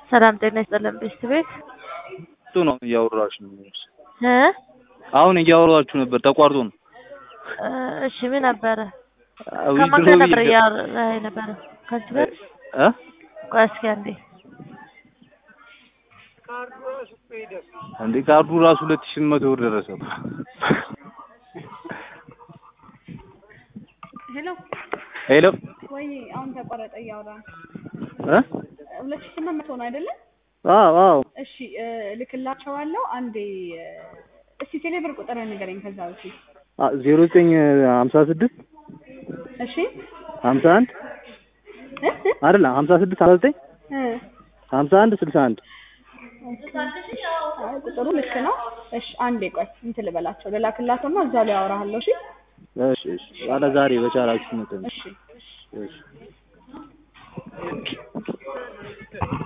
ሰላም ጤና ይስጥልን ቤስት ቤት እሱ ነው እያወራሽ ነው። እ አሁን እያወራችሁ ነበር ተቋርጦ ነው። እ እሺ ምን ነበረ? ዊዝድሮ ከማን ጋር ነበር ብዬ- እያወራህ ነበረ? ከዚህ ጋር እ ቆይ እስኪ አንዴ እንዴ ካርዱ ራሱ ሁለት ሺህ መቶ ብር ደረሰ። ሄሎ ሄሎ ወይ አሁን ተቋረጠ እያወራን እ ሁለት ሺህ ስምንት መቶ ነው አይደለ? አዎ አዎ እሺ እ ልክላቸዋለሁ። አንዴ እ እስቲ ቴሌብር ቁጥር ንገረኝ ከዛ በፊት ዜሮ ዘጠኝ ሀምሳ ስድስት እሺ ሀምሳ አንድ እ እ አይደለ ሀምሳ ስድስት ሀምሳ ዘጠኝ እ ሀምሳ አንድ ስልሳ አንድ አይ ቁጥሩ ልክ ነው። እሺ አንዴ ቆይ እንትን ልበላቸው ልላክላቸውና እዛው ላይ አወራሃለሁ። እሺ እሺ እሺ ባለ ዛሬ በቻላችሁ መጠን እሺ እሺ